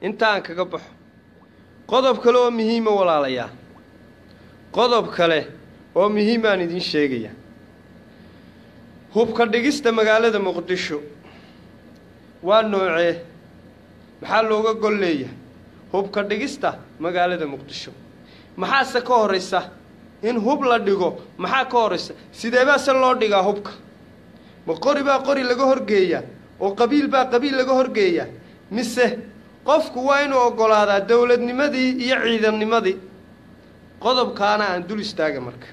intaan kaga baxo qodob kale oo muhiima walaalayaa qodob kale oo muhiimaan idiin sheegaya hubka dhigista magaalada muqdisho waa noocee maxaa looga gol leeyahay hubka dhigista magaalada muqdisho maxaase ka horraysa in hub la dhigo maxaa ka horraysa sideebaa se loo dhigaa hubka ma qori baa qori laga horgeeyaa oo qabiil baa qabiil laga horgeeyaa mise qofku waa inuu oggolaadaa dowladnimadii iyo ciidannimadii qodobkaana aan dul istaaga marka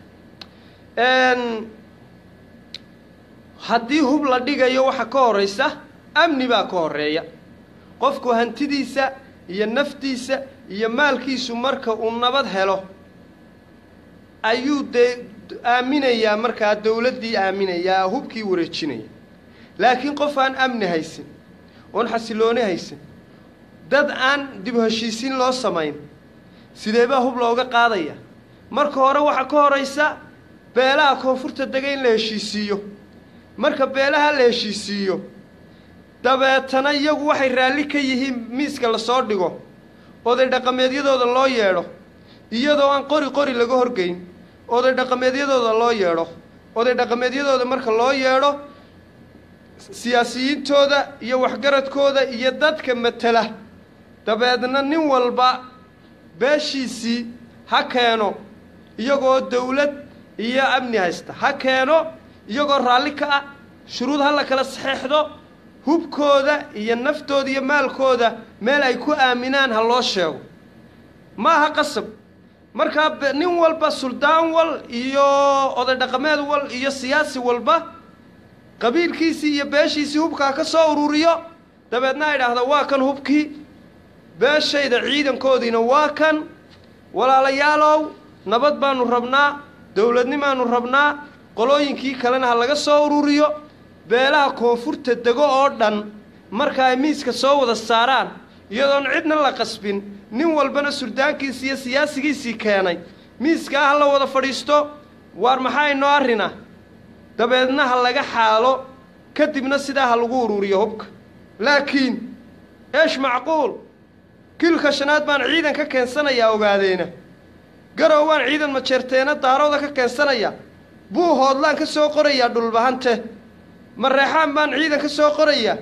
haddii hub la dhigayo waxa ka horraysa amni baa ka horreeya qofku hantidiisa iyo naftiisa iyo maalkiisu marka uu nabad helo ayuu dee aaminayaa markaa dowladdii aaminayaa hubkii wareejinaya laakiin qof aan amni haysan oon xasilooni haysan dad aan dib heshiisiin loo samayn sidee baa hub looga qaadaya marka hore waxaa ka horaysa beelaha koonfurta dega in la heshiisiiyo marka beelaha la heshiisiiyo dabeetana iyagu waxay raalli ka yihiin miiska lasoo dhigo oday dhaqameedyadooda loo yeedho iyadoo aan qori qori laga horgeyn oday dhaqameedyadooda loo yeedho oday dhaqameedyadooda marka loo yeedho siyaasiyiintooda iyo waxgaradkooda iyo dadka matela dabeedna nin walba beeshiisii ha keeno iyagoo dawlad iyo amni haysta ha keeno iyagoo raalli ka ah shuruud ha la kala saxeexdo hubkooda iyo naftooda iyo maalkooda meel ay ku aaminaan ha loo sheego ma aha qasab markaa nin walba suldaan wal iyo oday dhaqameed wal iyo siyaasi walba qabiilkiisii iyo beeshiisii hubkaa ka soo ururiyo dabeedna ay idhaahda waa kan hubkii beeshayda ciidankoodiina waa kan walaalayaalow nabad baanu rabnaa dowladnimaanu rabnaa qolooyinkii kalena ha laga soo ururiyo beelaha koonfurta dego oo dhan marka ay miiska soo wada saaraan iyadoon cidna la qasbin nin walbana surdaankiisii iyo siyaasigiisii keenay miiskaa ha la wada fadhiisto waar maxaa inoo arrina dabeedna ha laga xaalo kadibna sidaa ha lagu ururiyo hubka laakiin eesh macquul kilka shanaad baan ciidan ka keensanayaa ogaadeena garow waan ciidan majeerteena daarooda ka keensanayaa buu hoodlaan ka soo qorayaa dhulbahante mareexaan baan ciidan ka soo qorayaa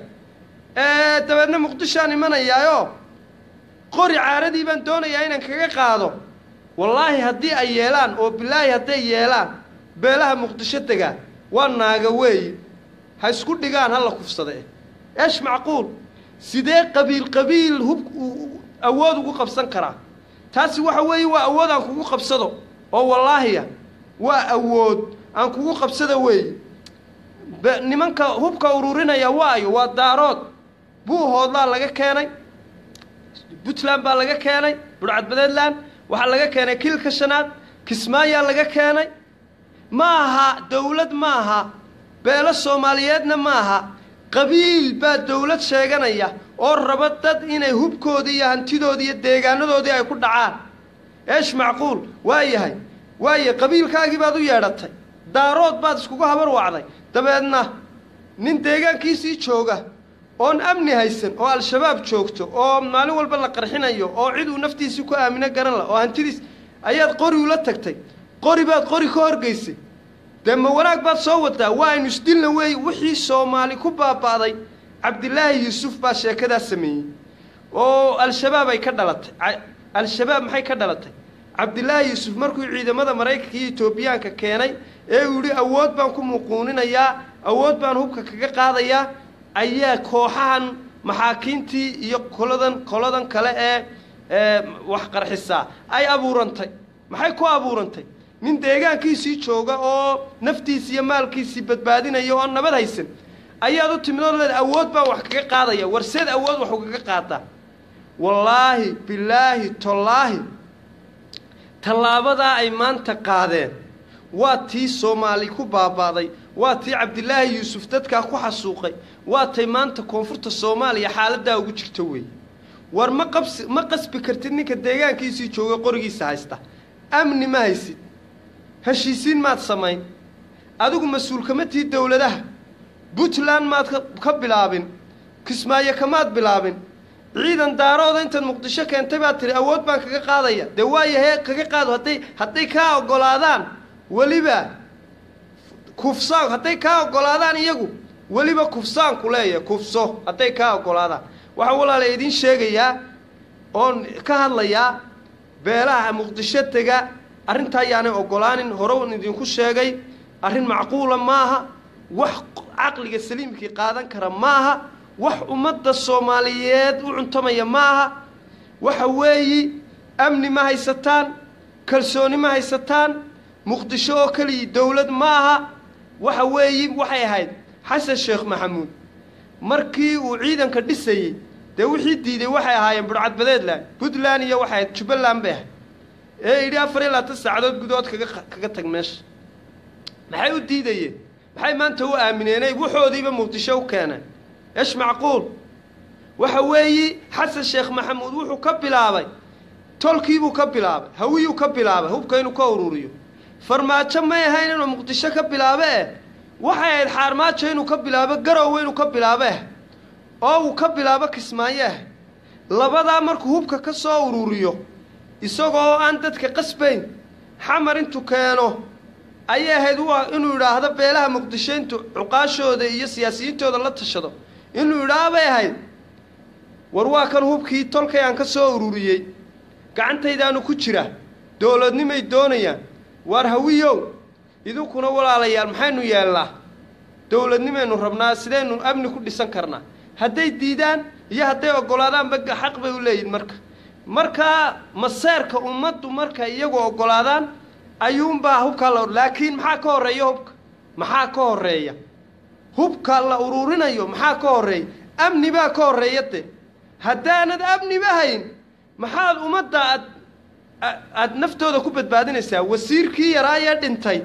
ee dabeedna muqdishoaan imanayaayoo qori caaradii baan doonayaa inaan kaga qaado wallaahi haddii ay yeelaan oo bilaahi hadday yeelaan beelaha muqdisho degaa waa naaga weeye ha isku dhigaan ha la kufsade eesh macquul sidee qabiil qabiil hub awood ugu qabsan karaa taasi waxa weeye waa awood aan kugu qabsado oo wallaahiya waa awood aan kugu qabsada weeye nimanka hubka ururinaya waayo waa daarood buu hoodlaa laga keenay puntland baa laga keenay budhcadbadeedland waxaa laga keenay kilka shanaad kismaayaa laga keenay ma aha dawlad ma aha beelo soomaaliyeedna ma aha qabiil baa dawlad sheeganaya oo raba dad inay hubkoodii iyo hantidoodii iyo deegaanadoodii ay ku dhacaan eesh macquul waa yahay waaye qabiilkaagii baad u yeedhatay daarood baad iskugu habar wacday dabeedna nin deegaankiisii jooga oon amni haysan oo al-shabaab joogto oo maalin walba la qarxinayo oo cid uu naftiisii ku aamino garan la oo hantidiis ayaad qori ula tagtay qori baad qori ka horgaysay dee ma wanaag baad soo wadaa waa aynu isdilna weey wixii soomaali ku baaba'day cabdilaahi yuusuf baa sheekadaas sameeyey oo al-shabaab ay ka dhalatay al-shabaab maxay ka dhalatay cabdilaahi yuusuf markuu ciidamada maraykanka iyo etoobiyaanka keenay ee uu yidhi awood baan ku muquuninayaa awood baan hubka kaga qaadayaa ayaa kooxahan maxaakiintii iyo koladan koladan kale ee wax qarxisaa ay abuurantay maxay ku abuurantay nin deegaankiisii jooga oo naftiisi iyo maalkiisii badbaadinaya oo nabad haysan ayaad u timid oo leed awood baan wax kaga qaadaya warseed awood wax ugaga qaadaa wallaahi bilaahi tollaahi tallaabadaa ay maanta qaadeen waa tii soomaali ku baaba'day waa tii cabdilaahi yuusuf dadkaa ku xasuuqay waa tay maanta koonfurta soomaaliya xaaladdaa ugu jirto weeye war ma qabsi ma qasbi kartid ninka deegaankiisii jooga qorigiisa haysta amni ma haysid heshiisiin maad samayn adigu mas-uul kama tii dowladaha puntland maad ka bilaabin kismaayo kamaad bilaabin ciidan daarooda intaad muqdisho keentay baad tihi awood baan kaga qaadaya dee waayahe kaga qaado hadday hadday kaa oggolaadaan weliba kufsaan hadday kaa oggolaadaan iyagu weliba kufsaanku leeyahay kufso hadday kaa oggolaadaan waxaa walaala idiin sheegayaa oon ka hadlayaa beelaha muqdisho tega arrintaa ayaanay oggolaanin hore un idinku sheegay arrin macquula maaha wax caqliga saliimkii qaadan kara maaha wax ummadda soomaaliyeed u cuntamaya maaha waxa weeyi amni ma haysataan kalsooni ma haysataan muqdisho oo keliya dowlad maaha waxa weeyi waxay ahayd xasan sheekh maxamuud markii uu ciidanka dhisayey dee wixii diiday waxay ahaayeen budhcadbadeedland puntland iyo waxay ahayd jubbaland bay ahayd ee yidhi afar iyo labaatan saacadood gudood kaga kaga tag meesha maxay u diidayeen maxay maanta u aamineenay waxoodiiba muqdisho u keeneen esh macquul waxa weeyi xasan sheekh maxamuud wuxuu ka bilaabay tolkiibuu ka bilaabay hawiyuu ka bilaabay hubka inuu ka ururiyo farmaajo may ahayn inuu muqdisho ka bilaabo eh waxay ahayd xaarmaajo inuu ka bilaabo garowe inuu ka bilaabo eh oo uu ka bilaabo kismaayo ah labadaa markuu hubka ka soo ururiyo isagoo aan dadka qasbayn xamar intuu keeno ayay ahayd inuu idhaahdo beelaha muqdisho intuu cuqaashooda iyo siyaasiyiintooda la tashado inuu idhaah bay ahayd war waa kan hubkii tolkay aan ka soo ururiyey gacantaydaanu ku jira dowladnimay doonayaan waar hawiyow idinkuna walaalayaal maxaynu yeelnaa dowladnimaynu rabnaa sidaynu amni ku dhisan karnaa hadday diidaan iyo hadday oggolaadaanba xaq bay u leeyihin marka markaa maseerka ummaddu marka iyagu oggolaadaan ayuunbaa hubkaa la laakiin maxaa ka horreeya hubka maxaa ka horreeya hubka la ururinayo maxaa ka horreeya amni baa ka horreeya de haddaanad amniba hayn maxaad ummadda aad aada naftooda ku badbaadinaysaa wasiirkii yaraayee dhintay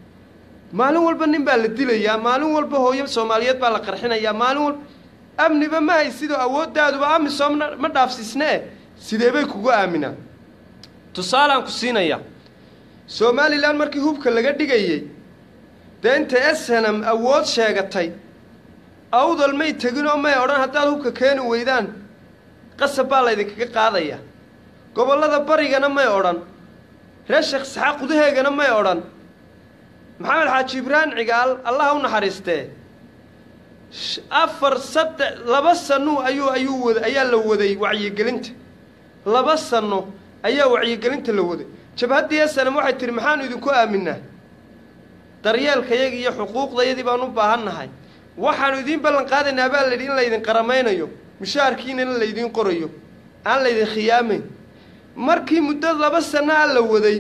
maalin walba nin baa la dilayaa maalin walba hooyo soomaaliyeed baa la qarxinayaa maalin walba amniba ma haysidoo awooddaaduba amisom ma dhaafsiisnee sidee bay kugu aaminaan tusaalaan ku siinayaa somalilan markii hubka laga dhigayey dee intay snm awood sheegatay awdal may teginoo may odhan haddaad hubka keeni weydaan qasab baa laydinkaga qaadaya gobollada barigana may odhan reer sheekh isxaaq gudaheegana may odhan maxamed xaaji ibraahim cigaal allaha u naxariistee afar saddex laba sano ayuu ayuu wada ayaa la waday wacyigelinta laba sano ayaa wacyigelinta la waday jabhaddii snm waxay tihi maxaanu idinku aaminaa daryeelkayaga iyo xuquuqdayadii baan u baahan nahay waxaanu idiin ballan qaadaynaa baa layidhi in laydin qaramaynayo mushaharkiinana laydiin qorayo aan laydin khiyaamayn markii muddo laba sanaa la waday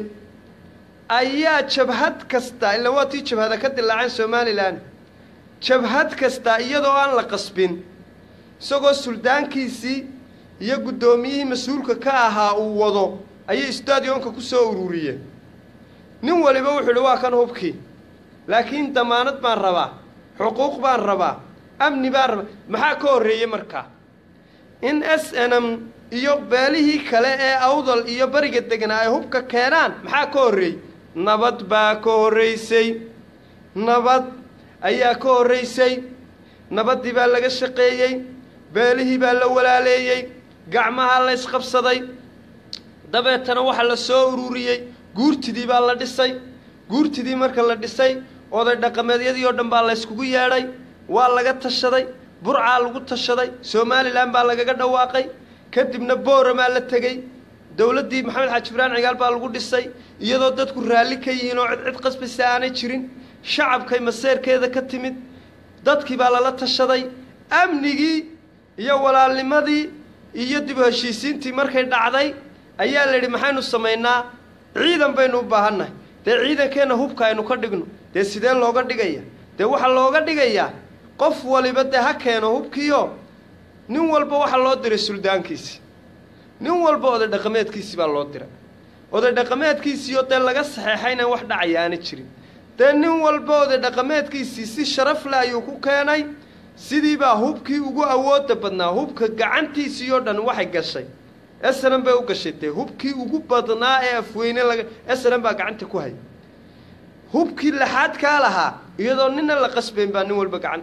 ayaa jabhad kasta ila waa tii jabhada ka dilaaceen somalilan jabhad kasta iyadoo aan la qasbin isagoo suldaankiisii iyo guddoomiyihii mas-uulka ka ahaa uu wado ayay stadionka ku soo ururiyeen nin waliba wuxuu idhi waa kan hubkii laakiin damaanad baan rabaa xuquuq baan rabaa amni baan rabaa maxaa ka horreeyey markaa in s n m iyo beelihii kale ee awdal iyo bariga deganaa ay hubka keenaan maxaa ka horreeyey nabad baa ka horraysay nabad ayaa ka horraysay nabaddii baa laga shaqeeyey beelihii baa la walaaleeyey gacmahaa la ysqabsaday dabeetana waxaa la soo ururiyey guurtidii baa la dhisay guurtidii marka la dhisay oday dhaqameedyadii oo dhan baa la yskugu yeedhay waa laga tashaday burcaa lagu tashaday somalilan baa lagaga dhawaaqay kadibna booramaa la tegey dowladdii maxamed xaaji ibraahim cigaal baa lagu dhisay iyadoo dadku raalli ka yihiin oo cid cid qasbaysa aanay jirin shacabkay maseerkeeda ka timid dadkii baa lala tashaday amnigii iyo walaalnimadii iyo dib u heshiisiintii markay dhacday ayaa la yidhi maxaynu samaynaa ciidan baynu u baahannahay dee ciidankeenna hubka aynu ka dhigno dee sidee looga dhigaya dee waxaa looga dhigayaa qof waliba dee ha keeno hubkiio nin walba waxaa loo diray suldaankiisi nin walba oday dhaqameedkiisii baa loo diray oday dhaqameedkiisiioo dee laga saxeexayna wax dhacaya aana jirin dee nin walba oday dhaqameedkiisii si sharaf leh ayuu ku keenay sidiibaa hubkii ugu awoodda badnaa hubka gacantiisii oo dhan waxay gashay snm bay u gashay dee hubkii ugu badnaa ee afweyne laga snm baa gacanta ku hay hubkii laxaad kaa lahaa iyadoo nina la qasbayn baa nin walba gacanta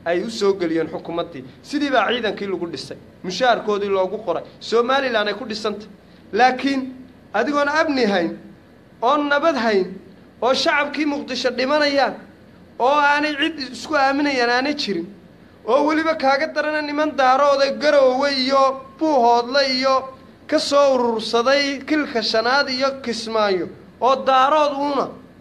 ay u soo geliyeen xukuumaddii sidii baa ciidankii lagu dhisay mushaharkoodii loogu qoray somalilan ay ku dhisantay laakiin adigoon amni hayn oon nabad hayn oo shacabkii muqdisho dhimanayaan oo aanay cid isku aaminayaan aanay jirin oo weliba kaaga darana niman daarooda garoowe iyo buuhoodle iyo ka soo urursaday kilka shanaad iyo kismaayo oo daarood uuna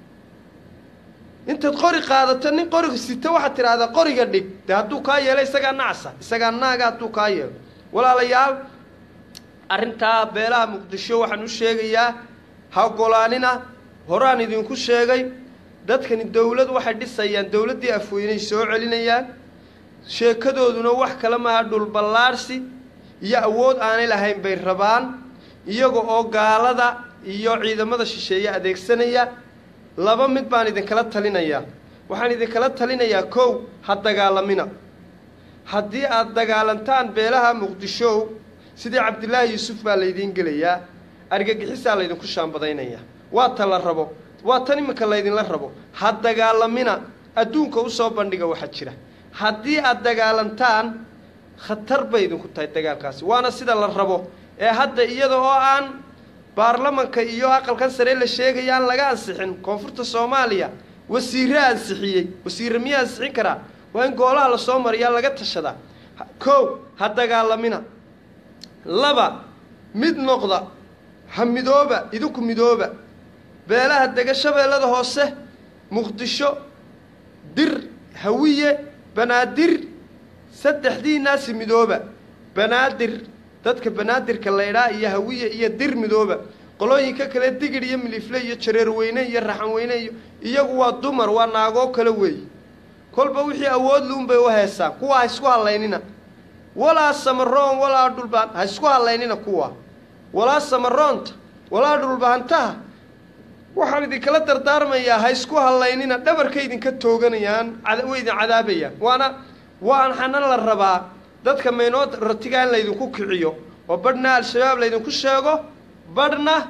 intaad qori qaadato nin qoriga sita waxaad tidhaahdaa qoriga dhig dee hadduu kaa yeelo isagaa nacsa isagaa naaga hadduu kaa yeelo walaalayaal arrintaa beelaha muqdisho waxaan u sheegayaa ha ogolaanina horaan idinku sheegay dadkani dawlad waxay dhisayaan dawladdii afweynay soo celinayaan sheekadooduna wax kale maaha dhulballaarhsi iyo awood aanay lahayn bay rabaan iyaga oo gaalada iyo ciidamada shisheeye adeegsanaya laba mid baan idinkala talinayaa waxaan idinkala talinayaa kow ha dagaalamina haddii aada dagaalantaan beelaha muqdishow sidii cabdilaahi yuusuf baa laydiin gelayaa argagixisaa laydinku shaambadaynayaa waa ta la rabo waa tan iminka laydinla rabo ha dagaalamina adduunka usoo bandhiga waxaa jira haddii aada dagaalantaan khatar bay idinku tahay dagaalkaasi waana sida la rabo ee hadda iyada oo aan baarlamanka iyo aqalkan sare la sheegaya aan laga ansixin koonfurta soomaaliya wasiire ansixiyey wasiire miyaa ansixin karaa waa in goolaha lasoo mariyaa laga tashadaa kow ha dagaalamina laba mid noqda ha midooba idinku midooba beelaha dega shabeellada hoose muqdisho dir hawiye banaadir saddexdiinaasi midooba banaadir dadka banaadirka laydhaa iyo hawiye iyo dir midooba qolooyinka kale digir iyo milifle iyo jareerweyne iyo raxanweyne iyo iyagu waa dumar waa naagoo kale weeye kolba wixii awood luunbay u heesaan kuwa ha isku hallaynina walaa samaroon walaa dhulbaan ha isku hallaynina kuwa walaa samaroonta walaa dhulbaantaha waxaan idinkala dardaarmayaa ha isku hallaynina dhabarka idinka tooganayaan way idin cadaabayaan waana waan xana la rabaa dadka maynoo ratiga in laydinku kiciyo oo badhna al-shabaab laydinku sheego badhna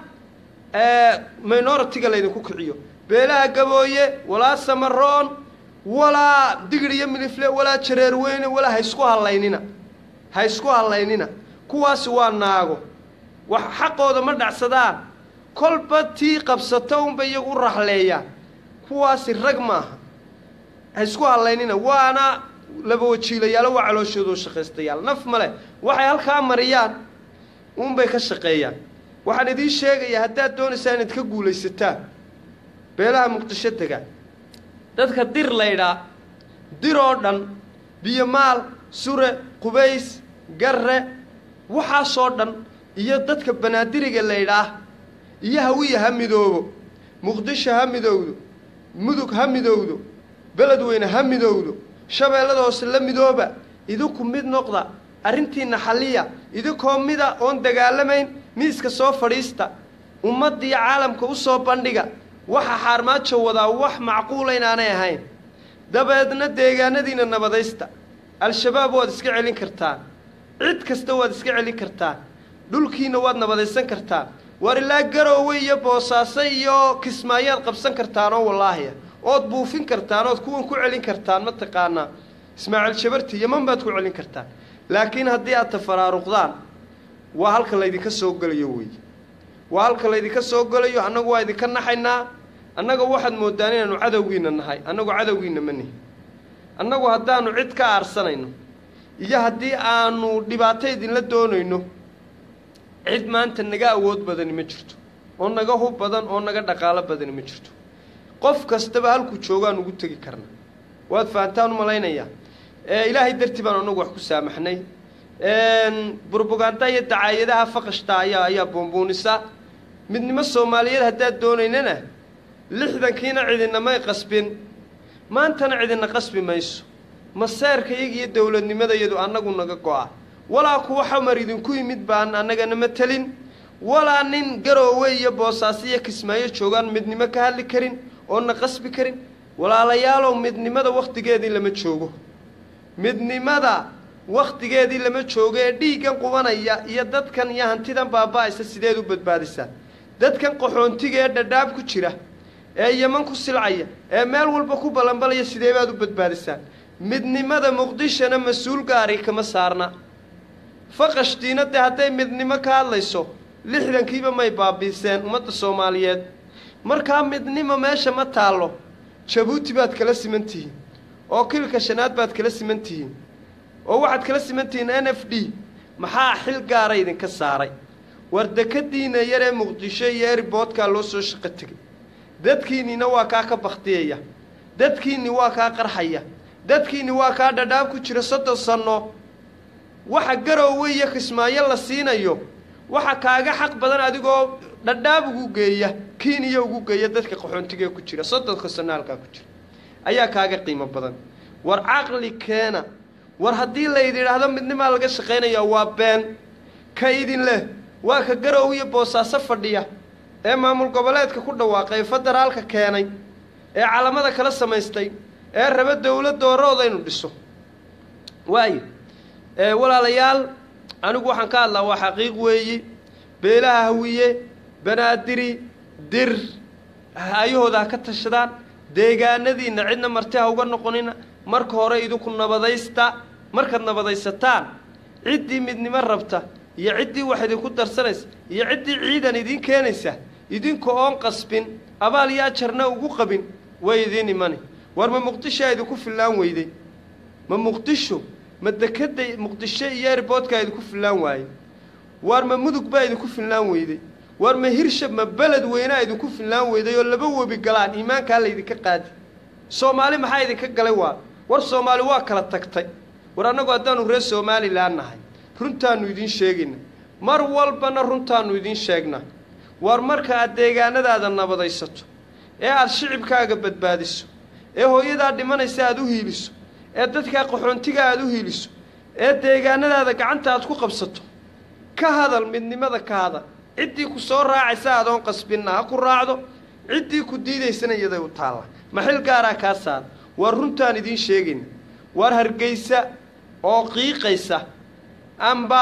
minoritiga laydinku kiciyo beelaha gabooye walaa samaroon walaa digir iyo milifle walaa jareerweyne walaa ha isku hallaynina ha isku hallaynina kuwaasi waa naago wax xaqooda ma dhacsadaan kolba tii qabsata unba iyagu u raxleeyaan kuwaasi rag maaha ha isku hallaynina waana laba wajiilayaalo waa calooshoodo shaqaystayaal naf male waxay halkaa mariyaan uunbay ka shaqeeyaan waxaan idiin sheegayaa haddaad doonaysaa inaad ka guulaysataan beelaha muqdisho dega dadka dir laydhaa dir oo dhan biyomaal sure qubays garre waxaasoo dhan iyo dadka banaadiriga laydhaah iyo hawiya ha midoobo muqdisho ha midowdo mudug ha midowdo beledweyne ha midowdo shabeellada hoose la midooba idinku mid noqda arrintiinna xalliya idinkoo mida oon dagaalamayn miiska soo fadhiista ummaddiiyo caalamka u soo bandhiga waxa xaarmaajo wadaa wax macquula inaanay ahayn dabeedna deegaanadiinna nabadaysta al-shabaab waad iska celin kartaan cid kasta waad iska celin kartaan dhulkiinna waad nabadaysan kartaan war ilaa garoowe iyo boosaaso iyo kismaayaad qabsan kartaanoo wallaahiya ood buufin kartaan ood kuwan ku celin kartaan mataqaanaa ismaaciil jabarti yaman baad ku celin kartaan laakiin haddii aad tafaraaruqdaan waa halka laydinka soo gelayo weeye waa halka laydinka soo gelayo annagu waa idinka naxaynaa annaga waxaad moodaan inaanu cadowgiinna nahay annagu cadowgiinna ma nihi annagu haddaanu cid ka aarsanayno iyo haddii aanu dhibaato idinla doonayno cid maanta naga awood badani ma jirto oo naga hub badan oo naga dhaqaalo badani ma jirto qof kastaba halkuu joogaan ugu tegi karna waad fahantaan u malaynayaa ilaahay dartii baan anagu wax ku saamaxnay burbuganda iyo dacaayadaha faqashta ayaa ayaa buunbuunisa midnimo soomaaliyeed haddaad doonaynana lixdankiina cidinamay qasbin maantana cidina qasbi mayso maseerka iyaga iyo dowladnimadayadu annagu naga go-a walaa kuwa xamar idinku yimid baan annagana matelin walaa nin garoowe iyo boosaaso iyo kismaayo joogaan midnimo ka hadli karin oona qasbi karin walaalayaalow midnimada wakhtigeedii lama joogo midnimada wakhtigeedii lama joogo ee dhiiggan qubanaya iyo dadkan iyo hantidan baaba-aysa sideed u badbaadisaa dadkan qaxoontiga ee dhadhaab ku jira ee yaman ku silcaya ee meel walba ku ballanbalaya sidee baad u badbaadisaan midnimada muqdishona mas-uul gaari kama saarna faqashtiina dee hadday midnimo ka hadlayso lixdankiiba may baabiiseen ummadda soomaaliyeed markaa midnimo meesha ma taallo jabuuti baad kala siman tihiin oo kilka shanaad baad kala siman tihiin oo waxaad kala siman tihiin n f d maxaa xil gaara idinka saaray war dekadiina yaree muqdisho iyo eriboodkaa loo soo shaqo tegay dadkiinnina waa kaa ka bakhtiyaya dadkiinni waa kaa qarxaya dadkiinni waa kaa dhadhaab ku jira soddon sanno waxa garoowe iyo kismaayo la siinayo waxa kaaga xaq badan adigoo dhadhaab ugu geeya kiiniya ugu geeya dadka qaxoontigee ku jira soddonka sanno halkaa ku jira ayaa kaaga qiimo badan war caqli keena war haddii laydin idhaahdo midnimaa laga shaqaynayaa waa been ka idin leh waa ka garow iyo boosaaso fadhiya ee maamul goboleedka ku dhawaaqay federaalka keenay ee calamada kala samaystay ee raba dowlad doorooda inu dhiso waayo walaalayaal anigu waxaan ka hadlaa waa xaqiiq weeyi beelaha hawiye banaadiri dir ayahooda ha ka tashadaan deegaanadiinna cidna marti ha uga noqonina marka hore idinku nabadaysta markaad nabadaysataan ciddii midnimo rabta iyo ciddii wax idinku darsanaysa iyo ciddii ciidan idiin keenaysa idinka oon qasbin abaal iyo ajarna ugu qabin way idiin imani war ma muqdishoa idinku fillaan weyday ma muqdisho ma dekadda muqdisho iyo erboodkaa idinku fillaan waayey waar ma mudug baa idinku fillaan weyday waar ma hirshab ma beled weynaa idinku fillaan weyday oo laba webi galaan iimaankaa laydinka qaadi soomaali maxaa idinka galay waa war soomaali waa kala tagtay war annagu haddaanu reer somalilan nahay runtaannu idiin sheegayna mar walbana runtaannu idiin sheegnaa war marka aad deegaanadaada nabadaysato ee aad shicibkaaga badbaadiso ee hooyadaa dhimanaysa aad u hiiliso ee dadkaa qaxoontiga aad u hiiliso ee deegaanadaada gacanta aad ku qabsato ka hadal midnimada ka hadal ciddii ku soo raacaysa adoon qasbinna ha ku raacdo ciddii ku diidaysana iyaday u taalla ma xil gaaraa kaa saar waa runtaan idiin sheegayna waar hargaysa oo qiiqaysa amba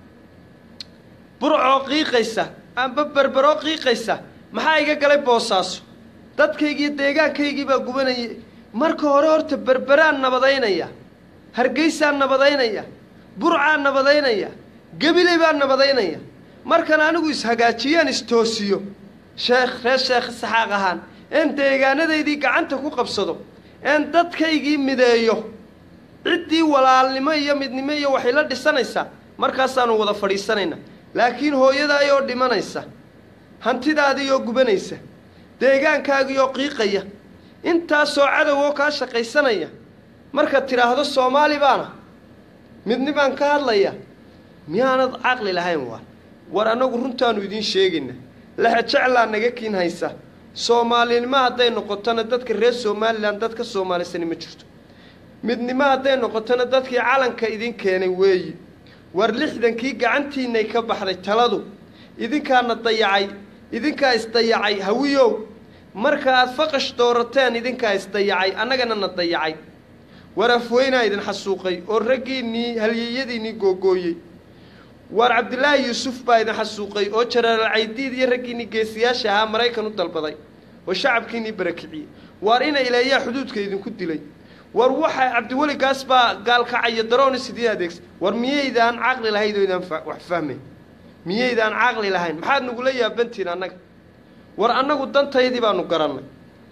burcoo qiiqaysa amba berberoo qiiqaysa maxaa iga galay boosaaso dadkaygiiyo deegaankaygii baa gubanayay marka hore horta berberaan nabadaynaya hargaysaan nabadaynaya burcaan nabadaynaya gebiley baan nabadaynaya markan anigu ishagaajiyaan istoosiyo sheekh reer sheekh saxaaq ahaan een deegaanadaydii gacanta ku qabsado een dadkaygii mideeyo ciddii walaalnimo iyo midnimo iyo waxay la dhisanaysaa markaasaanu wada fadhiisanaynaa laakiin hooyadaayoo dhimanaysa hantidaadiioo gubanaysa deegaankaagiioo qiiqaya intaasoo cadowoo kaa shaqaysanaya markaad tidhaahdo soomaali baana midnibaan ka hadlaya miyaanad caqli lahayn waa war annagu runtaannu idiin sheegayna lexejeclaa naga kiin haysa soomaalinimo hadday noqotona dadka reer somalilan dad ka soomaalisani ma jirto midnimo hadday noqotona dadkii calanka idin keenay weeyi war lixdankii gacantiinnay ka baxday taladu idinkaana dayacay idinkaa isdayacay hawiyow marka aad faqash doorateen idinkaa isdayacay annagana na dayacay war afweynaa idin xasuuqay oo raggiinnii halyeyadiinnii googooyey waar cabdilaahi yuusuf baa idin xasuuqay oo jaraal caydiid iyo raggiinnii geesiyaasha ahaa maraykan u dalbaday oo shacabkiinnii barakiciyey waar ina ileeyaa xuduudka idinku dilay war waxa cabdiweli gaas baa gaalkacaya darooni sidii adeegsa war miyaydaan caqli lahayd oo idaan wax fahmayn miyaydaan caqli lahayn maxaad nagula yaabantiin annaga war annagu dantaydii baanu garannay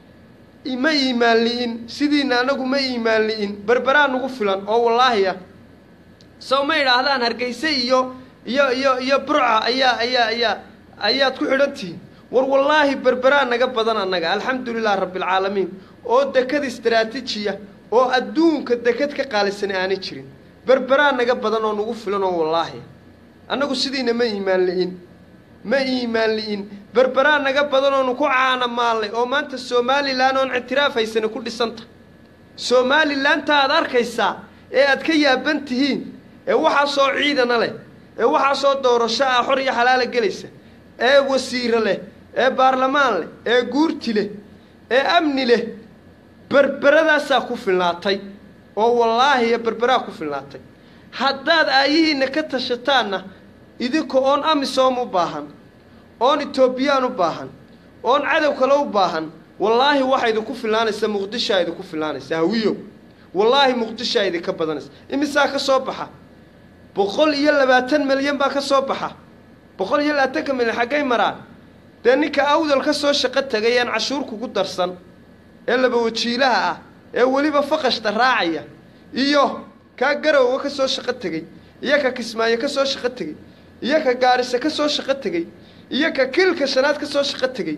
ma iimaan li'in sidiina annagu ma iimaan li'in berberaa nagu filan oo wallaahi ah sow ma idhaahdaan hargayse iyo iyo iyo iyo burca ayaa ayaa ayaa ayaad ku xidhan tihiin war wallaahi berberaa naga badan annaga alxamdulilah rabbialcaalamiin oo dekad istaraatiijiya oo adduunka dekad ka qaalisan aanay jirin berberaa naga badan oo nagu filan oo wallaahi annagu sidiina ma iimaan li'in ma iimaan li'in berberaa naga badan oonu ku caana maallay oo maanta somalilan oon ictiraafhaysani ku dhisanta somalilaanta aad arkaysaa ee aad ka yaaban tihiin ee waxaasoo ciidana leh ee waxaasoo doorasho ah xor iyo xalaala gelaysa ee wasiiro leh ee baarlamaan leh ee guurti leh ee amni leh berberadaasaa ku filnaatay oo wallaahi iyo berberaa ku filnaatay haddaad aayihiinna ka tashataanna idinka oon amisom u baahan oon etoobiyaan u baahan oon cadow kale u baahan wallaahi waxaa idinku filaanaysa muqdishoa idinku filaanaysa hawiyow wallaahi muqdishoa idinka badanaysa imisaa ka soo baxa boqol iyo labaatan milyan baa ka soo baxa boqol iyo labaatanka milyan xaggay maraan dee ninka awdal ka soo shaqo tegay aan cashuur kugu darsan ee laba wajiilaha ah ee weliba faqashta raacaya iyo kaa garowga ka soo shaqo tegey iyo ka kismaayo ka soo shaqo tegey iyo ka gaarisa ka soo shaqo tegey iyo ka kilka shanaad ka soo shaqo tegey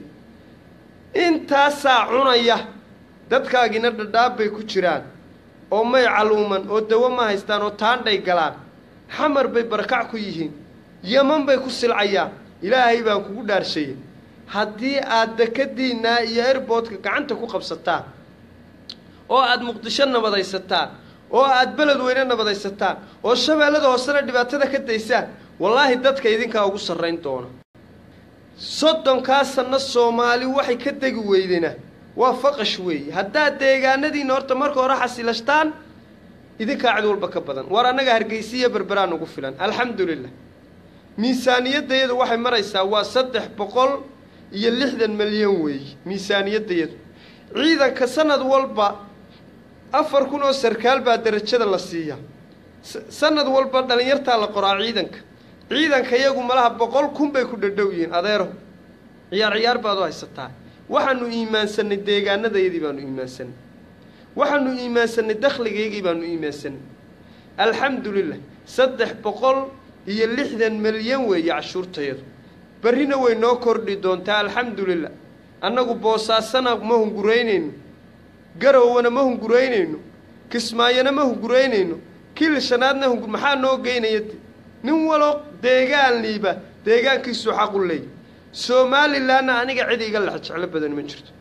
intaasaa cunaya dadkaagina dhadhaab bay ku jiraan oo may caluuman oo dawo ma haystaan oo taandhay galaan xamar bay barakac ku yihiin yaman bay ku silcayaan ilaahay baan kugu dhaarsheeyey haddii aad dekadiinnaa iyo airboodka gacanta ku qabsataan oo aad muqdisho nabadaysataan oo aad beled weyne nabadaysataan oo shabeellada hoosena dhibaatada ka daysaan wallaahi dadka idinkaa ugu sarrayn doona soddonkaa sanno soomaali waxay ka degi weydena waa faqash weeye haddaad deegaanadiinna horta marka hore xasilashtaan idinkaa cid walba ka badan war annaga hargeysiya berberaa nugu filan alxamdulilah miisaaniyaddayadu waxay maraysaa waa saddex boqol iyo lixdan milyan weeye miisaaniyaddayadu ciidanka sanad walba afar kun oo sarkaal baa derajada la siiyaa sanad walba dhallinyartaa la qoraa ciidanka ciidanka iyagu malaha boqol kun bay ku dhadhow yihiin adeero ciyaar ciyaar baad u haysataa waxaanu iimaansannay deegaanadayadii baanu iimaansanay waxaanu iimaansanay dakhligaygii baanu iimaansanay alxamdulilah saddex boqol iyo lixdan milyan weeye cashuurtayadu berrina way noo kordhi doontaa alxamdulilah annagu boosaasana ma hunguraynayno garowana ma hunguraynayno kismaayona ma hunguraynayno kil shanaadna hungur maxaa noo geynaya nin walo deegaanliiba deegaankiisuu xaq u leey somalilanna aniga cid iga lex jeclo badan ma jirto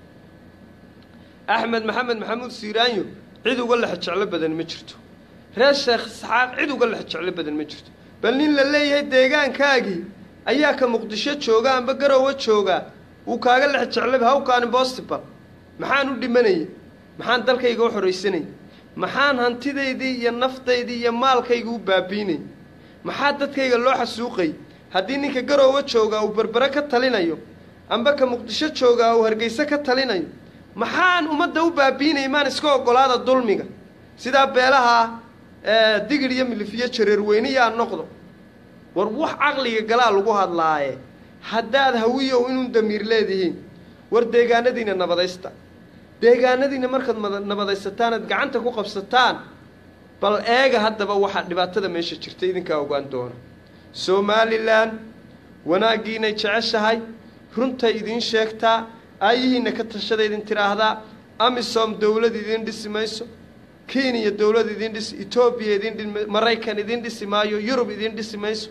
axmed maxamed maxamuud siiraanyo cid uga lex jeclo badan ma jirto reer sheekh isxaaq cid uga lex jeclo badan ma jirto bal nin la leeyahay deegaankaagii ayaa ka muqdisho jooga amba garowa joogaa uu kaaga lex jeclaba hawkaan imbostibal maxaan u dhimanaya maxaan dalkayga u xoraysanay maxaan hantidaydii iyo naftaydii iyo maalkayga u baabiinay maxaa dadkayga loo xasuuqay haddii ninka garoowa joogaa uu berbere ka talinayo amba ka muqdisho joogaa uu hargeyse ka talinayo maxaan ummadda u baabiinay maan iska oggolaada dulmiga sidaa beelaha digir iyo milifiyo jareerweyniyaa noqdo war wax caqliga galaa lagu hadlaaye haddaad hawiyow inuu damiir leedihiin war deegaanadiina nabadaysta deegaanadiina markaad nabadaysataan aad gacanta ku qabsataan bal eega haddaba waxaa dhibaatada meesha jirta idinkaa ogaan doona somalilan wanaaggiinay jeceshahay runtay idiin sheegtaa aayihiinna ka tashada idin tidhaahdaa amisom dowlad idiin dhisi mayso kenya dowlad idiin dhisi etoobiya idiin dhi maraykan idiin dhisi maayo yurub idiin dhisi mayso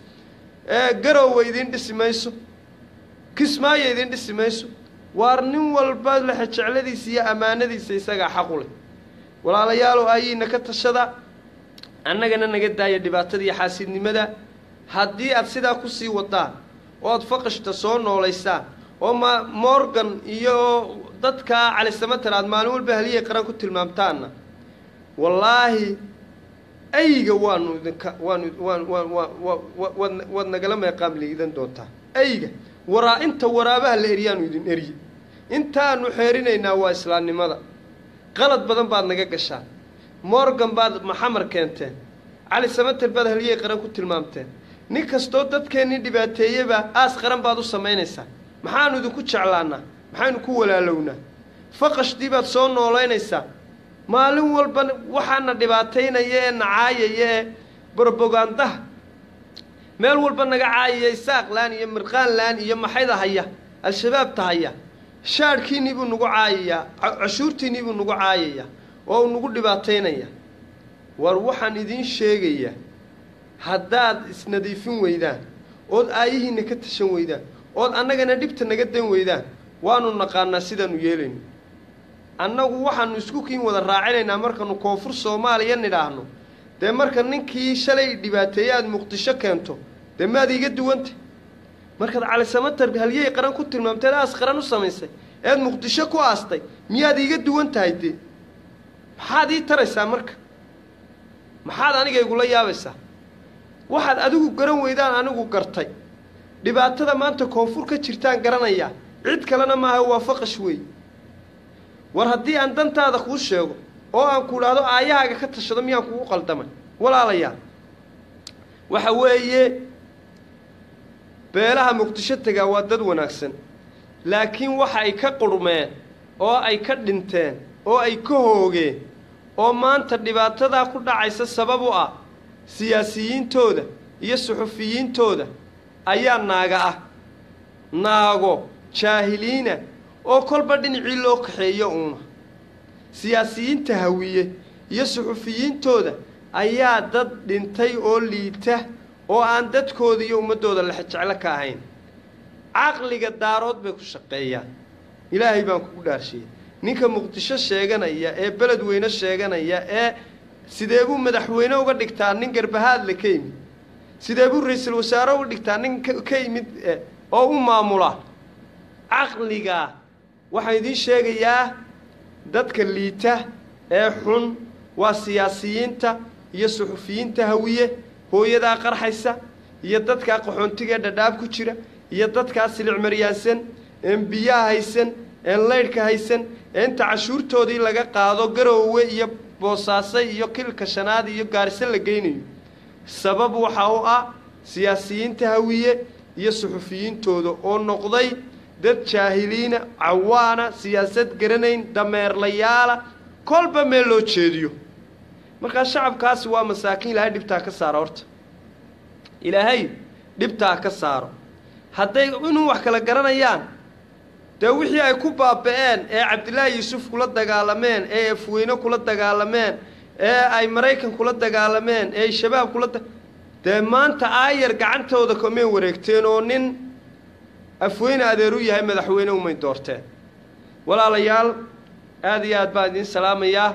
garowe idiin dhisi mayso kismaayo idiin dhisi mayso waar nin walba lexe jecladiisa iyo ammaanadiisa isagaa xaqu leh walaalayaalow aayihiinna ka tashada annagana naga daaya dhibaatada iyo xaasidnimada haddii aad sidaa kusii wadaan oo aad faqashta soo noolaysaan oo ma morgan iyo dadkaa calisamatar aad maalin walba haliyay qaran ku tilmaamtaanna wallaahi ayga waanu idinka waanu waan waan waan waad waad nagala meeqaam liidan doontaa ayga waraa inta waraabaha la eryaanu idin erye intaanu xeerinaynaa waa islaamnimada qalad badan baad naga gashaan morgan baad maxamar keenteen cali samater baad haliyey qaran ku tilmaamteen nin kastoo dadkeennii dhibaateeyeba aas qaran baad u samaynaysaa maxaanu idinku jeclaannaa maxaynu ku walaalownaa faqashdii baad soo noolaynaysaa maalin walba waxaana dhibaataynaya ee nacaayaya ee brobogandaha meel walba naga caayaya isaaqlaan iyo mirqaanlaan iyo maxayda haya al-shabaabta haya shaadhkiinnii buu nagu caayayaa cashuurtiinnii buu nagu caayayaa oo uu nagu dhibaataynaya war waxaan idiin sheegayaa haddaad isnadiifin weydaan ood aayihiinna ka tashan weydaan ood annagana dhibta naga dan weydaan waanu naqaanaa sidaanu yeelayno annagu waxaanu isku kiin wada raacinaynaa markaanu koonfur soomaaliya nidhaahno dee marka ninkii shalay dhibaateeye aada muqdisho keento dee maad iiga duwanta markaad calisamatar halyey qaran ku tilmaamteed aas qaran u samaysay eed muqdisho ku aastay miyaad iiga duwan tahay dee maxaad ii taraysaa marka maxaad aniga igula yaabaysaa waxaad adigu garan weydaan anigu gartay dhibaatada maanta koonfur ka jirtaan garanayaa cid kalena maaha waa faqash weey war haddii aan dantaada kuu sheego oo aan ku idhaahdo aayahaaga ka tashado miyaan kugu qaldamay walaalayaal waxa weeye beelaha muqdisho tegaa waa dad wanaagsan laakiin waxa ay ka qurmeen oo ay ka dhinteen oo ay ka hoogeen oo maanta dhibaatadaa ku dhacaysa sabab u ah siyaasiyiintooda iyo suxufiyiintooda ayaa naaga ah naago jaahiliina oo kolba dhinacii loo kaxeeyo uuna siyaasiyiinta hawiye iyo suxufiyiintooda ayaa dad dhintay oo liita oo aan dadkooda iyo ummaddooda lexjeclo ka ahayn caqliga daarood bay ku shaqeeyaan ilaahay baan kugu dhaarshiyey ninka muqdisho sheeganaya ee beledweyne sheeganaya ee sidee buu madaxweyne uga dhigtaa nin garbahaadle ka yimid sidee buu ra-iisul wasaare uga dhigtaa nin ka yimid oo u maamula caqliga waxaan idiin sheegayaa dadka liita ee xun waa siyaasiyiinta iyo suxufiyiinta hawiye hooyadaa qarxaysa iyo dadkaa qaxoontiga ee dhadhaab ku jira iyo dadkaa silicmaryaansan een biyaha haysan een laydhka haysan ee inta cashuurtoodii laga qaado garoowe iyo boosaaso iyo kilka shanaad iyo gaariso la geynayo sabab waxa u ah siyaasiyiinta hawiye iyo suxufiyiintooda oo noqday dad jaahiliina cawaana siyaasad garanayn dameerlayaala kolba meel loo jeediyo markaa shacabkaasi waa masaakiin ilaahay dhibtaa ka saaro horta ilaahay dhibtaa ka saaro hadday inuu wax kala garanayaan dee wixii ay ku baaba'een ee cabdilaahi yuusuf kula dagaalameen ee afweyne kula dagaalameen ee ay maraykan kula dagaalameen ee ay shabaab kula da dee maanta aayar gacantooda kamay wareegteen oo nin afweyne adeer u yahay madaxweyne umay doorteen walaalayaal aada iyo aad baan idiin salaamayaa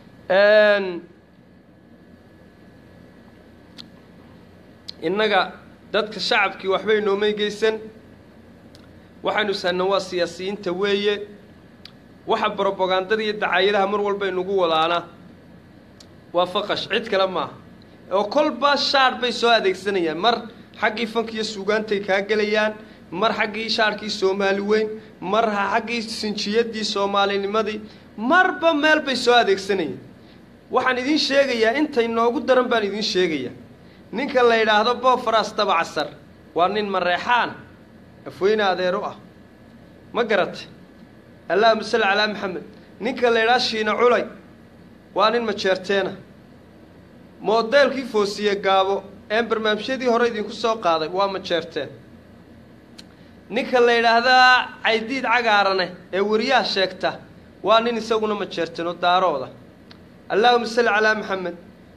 innaga dadka shacabkii waxbay noomay geysan waxaynu sahna waa siyaasiyiinta weeye waxa brobagandada iyo dacaayadaha mar walba inugu wadaana waa faqash cid kale maaha oo kolba shaadh bay soo adeegsanayaan mar xaggii fanka iyo suugaantay kaa gelayaan mar xaggii shaadhkii soomaali weyn mar xaggii sinjiyadii soomaalinimadii marba meel bay soo adeegsanayaan waxaan idiin sheegayaa intay noogu daran baan idiin sheegayaa ninka la yidhaahdo boofaras dabacasar waa nin mareexaan afweyne adeer u ah ma garatay allahuma salli calaa maxamed ninka la yidhaha shiina culay waa nin majeerteena moodeelkii foosiye gaabo een barnaamijyadii hore idinku soo qaaday waa majeerteen ninka la yidhaahdaa caydiid cagaarane ee weriyaha sheegta waa nin isaguna majeerteen oo daarooda allahuma salli calaa maxamed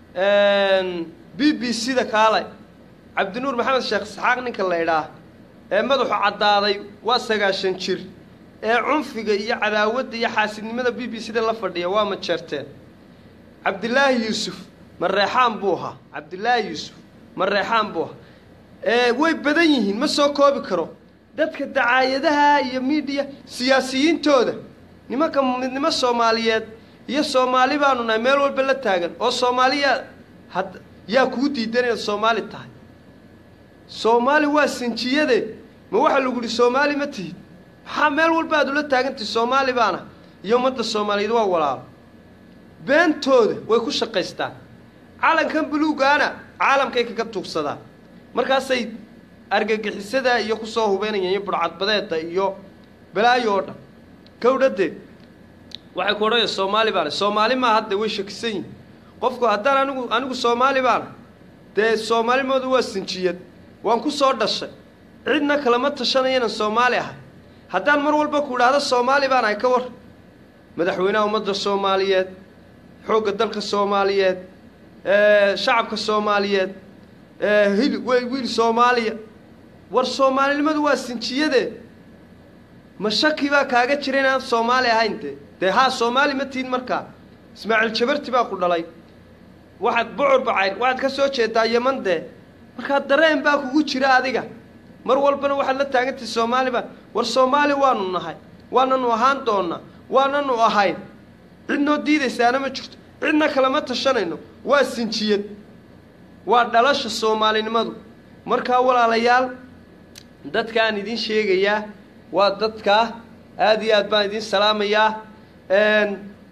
b b c da kaalay cabdinuur maxamed sheekh isxaaq ninka la idhaah ee madaxu caddaaday waa sagaashan jir ee cunfiga iyo cadaawadda iyo xaasidnimada b b c da la fadhiya waa majeerteen cabdilaahi yuusuf mareexaan buu ahaa cabdilaahi yuusuf mareexaan buu ahaa ee way badan yihiin ma soo koobi karo dadka dacaayadaha iyo miidiya siyaasiyiintooda nimanka midnimo soomaaliyeed iyo soomaali baanu nahay meel walba la taagan oo soomaaliya had yaa kuu diidan inaad soomaali tahay soomaali waa sinjiyade ma waxaa lagu yihi soomaali ma tihid maxaa meel walba aad ula taagantahi soomaali baana iyo ummadda soomaaliyeed waa walaalo beentooda way ku shaqaystaan calankan buluugaana caalamkay kaga tuugsadaan markaasay argagixisada iyo kusoo hubeynayaan iyo burcadbadeeda iyo balaayo oo dhan kawdhadeed waxay ku odhanaya soomaali baana soomaali maa hadda way shakisan yihin qofku haddaan anigu anigu soomaali baana dee soomaalimooda waa sinjiyad waan ku soo dhashay cidna kalama tashanaya inaan soomaali ahay haddaan mar walba ku idhaahdo soomaali baan ahay ka war madaxweynaha ummadda soomaaliyeed xoogga dalka soomaaliyeed shacabka soomaaliyeed hil wey wiil soomaaliya war soomaalinimadu waa sinjiyade ma shaki baa kaaga jira inaan soomaali ahayn dee dee haa soomaali ma tihin markaa ismaaciil jabarti baa ku dhalay waxaad bucur bacayr waxaad ka soo jeedaa yeman dee markaa dareen baa kugu jira adiga mar walbana waxaad la taagantahay soomaali baa war soomaali waanu nahay waananu ahaan doonaa waananu ahayn cidnoo diidaysaana ma jirto cidna kalama tashanayno waa sinjiyad waa dhalasha soomaalinimadu markaa walaalayaal dadkaan idiin sheegayaa waa dadkaa aada iyo aad baan idiin salaamayaa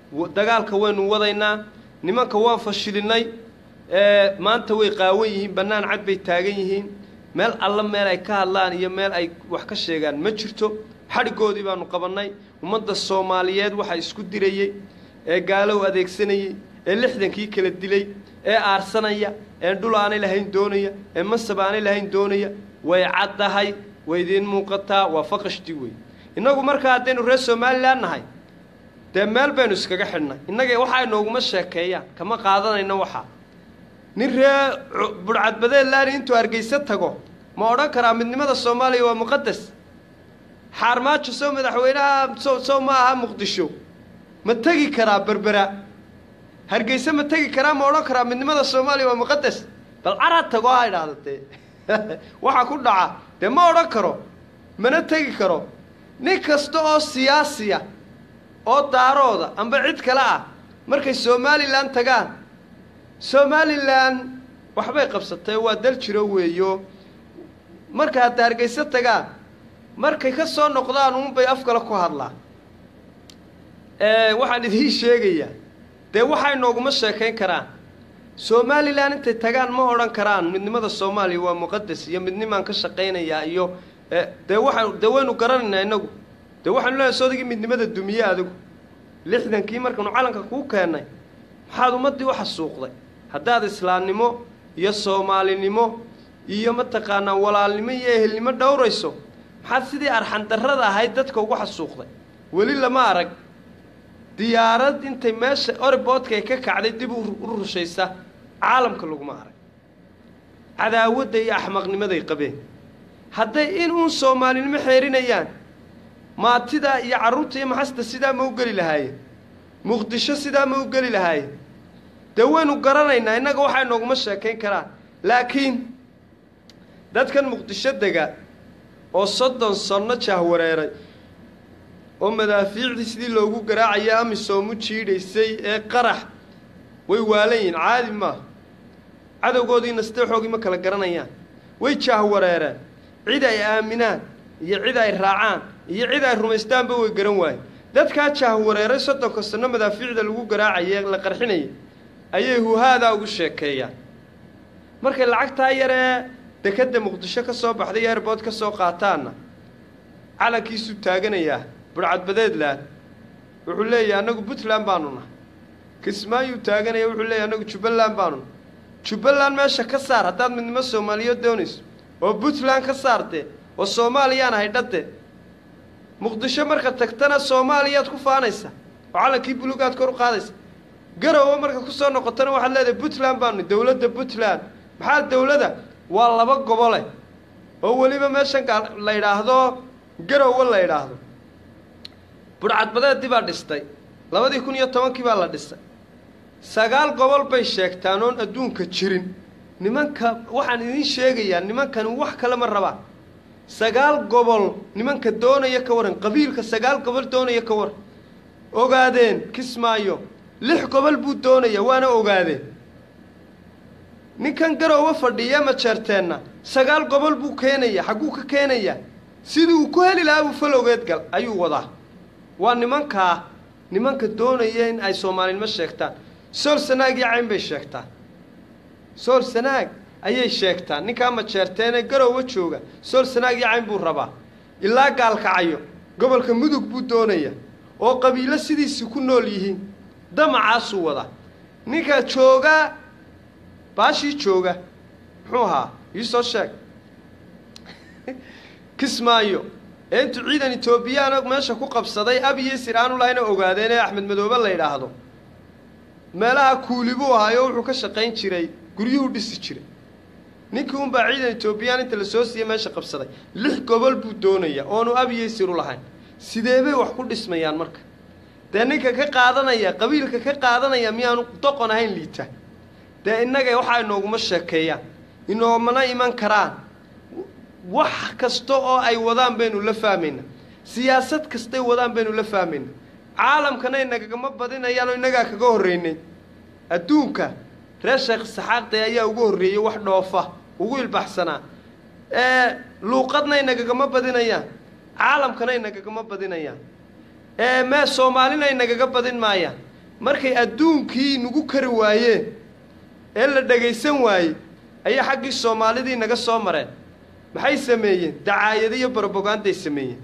dagaalka waynu wadaynaa nimanka waan fashilinay maanta way qaawan yihiin bannaan cad bay taagan yihiin meel alla meel ay ka hadlaan iyo meel ay wax ka sheegaan ma jirto xadhigoodii baanu qabannay ummadda soomaaliyeed waxa isku dirayey ee gaalow adeegsanayey ee lixdankii kala dilay ee aarsanaya ee dhul aanay lahayn doonaya ee masab aanay lahayn doonaya way caddahay way idiin muuqataa waa faqashti wey innagu markaa haddaynu reer somalilan nahay dee meel baynu iskaga xidhnay innaga waxaa inooguma sheekeeyaan kama qaadanayno waxaa nin ree budhcadbadeed laani intuu hargeysa tago ma odhan karaa midnimada soomaaliya waa muqadas xaarmaajo sow madaxweynaha so sow ma aha muqdisho ma tegi karaa berbera hargeyse ma tegi karaa ma odhan karaa midnimada soomaaliya waa muqadas bal carad tago ha idhaahda dee waxaa ku dhaca dee ma odhan karo mana tegi karo nin kasta oo siyaasiya oo daarooda amba cid kale ah markay somalilan tagaan somalilan waxbay qabsatay waa dal jiro weeyo marka hadda hargeyso tagaan markay ka soo noqdaan uunbay af kale ku hadlaan waxaan idiin sheegayaa dee waxay nooguma sheekayn karaan somalilan intay tagaan ma odhan karaan midnimada soomaaliya waa muqadas iyo midnimaan ka shaqaynayaa iyo dee waxaan dee waynu garanaynaa innagu dee waxaanu leehay soodagii midnimada dumiye adigu lixdankii markaanu calanka kuu keennay maxaad ummaddii u xasuuqday haddaad islaamnimo iyo soomaalinimo iyo mataqaanaa walaalnimo iyo ehelnimo dhowrayso maxaad sidii arxandarrada ahayd dadka ugu xasuuqday weli lama arag diyaarad intay meesha oriboodka ay ka kacday dib u rushaysa caalamka laguma arag cadaawadda iyo axmaqnimaday qabeen hadday in uun soomaalinimo xeerinayaan maatida iyo carruurta iyo maxasta sidaa ma u geli lahaayeen muqdisho sidaa ma u geli lahaayeen dee waynu garanaynaa innaga waxay nooguma sheekayn karaan laakiin dadkan muqdisho dega oo soddon sanno jahwareeray oo madaafiicdii sidii loogu garaacaya amisoomu jiidhaysay ee qarax way waalan yihiin caadi maaha cadowgoodiina sideexoogii ma kala garanayaan way jahwareereen cid ay aaminaan iyo cid ay raacaan iyo cid ay rumaystaanba way garan waayeen dadkaa jahwareeray soddonka sanno madaafiicda lagu garaacaya la qarxinayay ayay huhaadaa ugu sheekeeyaan markay lacagtaa yaree dekadda muqdisho ka soo baxday airbood ka soo qaataanna calankiisuu taaganayaa budhcadbadeedland wuxuu leeyahay annagu puntland baanu nahay kismaayuu taaganaya wuxuu leeyahy annagu jubbaland baanu nahay jubbaland meesha ka saar haddaad midnimo soomaaliyeed doonayso oo puntland ka saartee oo soomaaliyaan haydhadee muqdisho marka tagtana soomaaliyaad ku faanaysa oo calankii bulugaad kor u qaadaysa garowe marka ku soo noqotana waxaad leedahay puntland baanu dowladda puntland maxaa dowladda waa laba gobole oo weliba meeshan la yidhaahdo garowe la yidhaahdo budhcadbadeedii baa dhistay labadii kun iyo tobankii baa la dhisay sagaal gobol bay sheegtaan oon adduunka jirin nimanka waxaan idiin sheegayaa nimankani wax kale ma rabaan sagaal gobol nimanka doonaya ka waran qabiilka sagaal gobol doonaya ka waran ogaadeen kismaayo lix gobol buu doonaya waana ogaadeen ninkan garoowe fadhiya majeerteenna sagaal gobol buu keenaya xagguu ka keenayaa sidii uu ku heli lahaa buu falowgeed gal ayuu wadaa waa nimankaa nimanka doonaya in ay soomaalinimo sheegtaan sool sanaag iyo cayn bay sheegtaan sool sanaag ayay sheegtaan ninkaa majeerteenee garoowe jooga sool sanaag iyo cayn buu rabaa ilaa gaalkacayo gobolka mudug buu doonaya oo qabiilo sidiisi ku nool yihiin damacaasuu wadaa ninka jooga baashii jooga muxuu ahaa iisoo sheeg kismaayo ee intuu ciidan etoobiyaana meesha ku qabsaday abiyo sir aanu lahayna ogaadeen ee axmed madoobe la yidhaahdo meelaha kuuli buu ahaayo wuxuu ka shaqayn jiray guryuhuu dhisi jiray ninkii unbaa ciidan etoobiyaan inta la soo siiyey meesha qabsaday lix gobol buu doonaya oonu abiyo sir u lahayn sidee bay wax ku dhismayaan marka dee ninka ka qaadanaya qabiilka ka qaadanaya miyaanu doqon ahayn liita dee innaga waxaa inooguma sheekeeyaan inoomana iman karaan wax kasta oo ay wadaan baynu la fahmayna siyaasad kastay wadaan baynu la fahmayna caalamkana inagagama badinayaanoo innagaa kaga horreynay adduunka reer sheekh saxaaqde ayaa ugu horreeyey wax dhoofa ugu ilbaxsanaa ee luuqadna inagagama badinayaan caalamkana inagagama badinayaan ee mee soomaalina inagaga badin maayaan markay adduunkii nagu kari waayeen ee la dhagaysan waayey ayay xaggii soomaalidii naga soo mareen maxay sameeyeen dacaayado iyo broboganday sameeyeen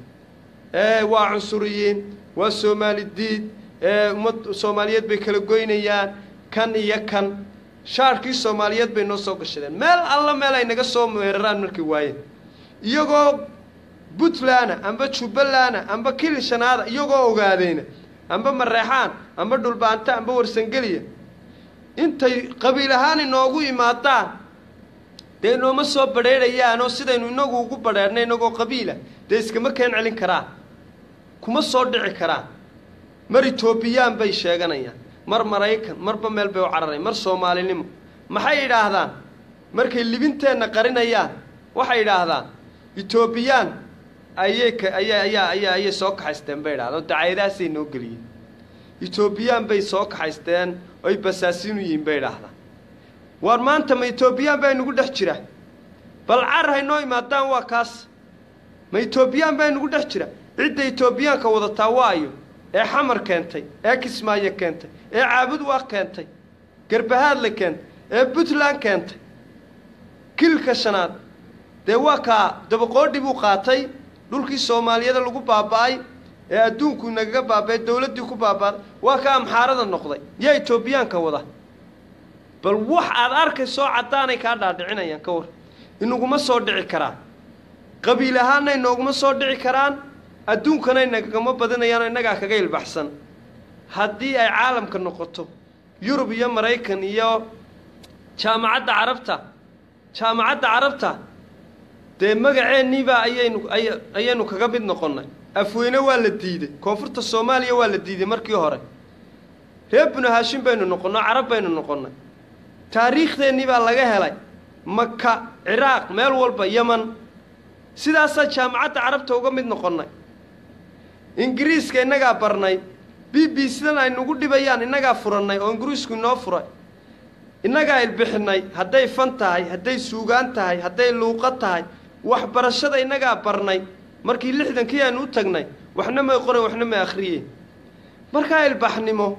waa cunsuriyiin waa soomaali diid ummad soomaaliyeed bay kala goynayaan kan iyo kan shaarkii soomaaliyeed bay noo soo gashadeen meel alla meel ay naga soo weeraraan markay waayeen iyagoo puntlandna amba jubbalandna amba kilishanaada iyagoo ogaadeyna amba mareexaan amba dhulbaanta amba warsangeliya intay qabiil ahaan inoogu imaadaan dee inooma soo badheedhayaanoo sidaynu inagu ugu badheedhnay inagoo qabiila dee iskama keen celin karaan kuma soo dhici karaan mar etoobiyaan bay sheeganayaan mar maraykan marba meel bay u cararayan mar soomaalinimo maxay idhaahdaan markay libinteenna qarinayaan waxay idhaahdaan etoobiyaan ayay ka aya ayaa ayaa ayay soo kaxaysteen bay idhahdaan oo dacaayadahaasay noo geliyeen etoobiyaan bay soo kaxaysteen oy basaasiin u yihiin bay idhaahdaan waar maanta ma etoobiyaan baa inugu dhex jira bal car haynoo imaadaan waa kaas ma etoobiyaan baa inugu dhex jira cidda etoobiyaanka wadataa waayo ee xamar keentay ee kismaayo keentay ee caabud waa keentay garbahaadle keentay ee puntland keentay kilka shanaad dee waa kaa dabaqoodhi buu qaatay dhulkii soomaaliyada lagu baaba'ay ee adduunku nagaga baaba'ay dawladdii ku baaba'day waa kaa amxaarada noqday yaa etoobiyaanka wada bal wax aad arkaysoo caddaanay kaa dhaadhicinayaan ka war inaguma soo dhici karaan qabiil ahaanna inooguma soo dhici karaan adduunkanay nagagama badinayaanoo innagaa kaga ilbaxsan haddii ay caalamka noqoto yurub iyo maraykan iyo jaamacadda carabta jaamacadda carabta dee magaceenniibaa ayaynu ayaynu kaga mid noqonnay afweyne waa la diiday koonfurta soomaaliya waa la diiday markii hore reer binu haashim baynu noqonnay carab baynu noqonnay taariikhdeennii baa laga helay maka ciraaq meel walba yeman sidaasaa jaamacadda carabta uga mid noqonnay ingiriiska innagaa barnay b b sidan ay nagu dhibayaan innagaa furannay oo ingiriisku inoo furay innagaa ilbixinay hadday fan tahay hadday suugaan tahay hadday luuqo tahay waxbarashada innagaa barnay markii lixdankii aanu u tagnay waxna may qoran waxna may akhriyeen markaa ilbaxnimo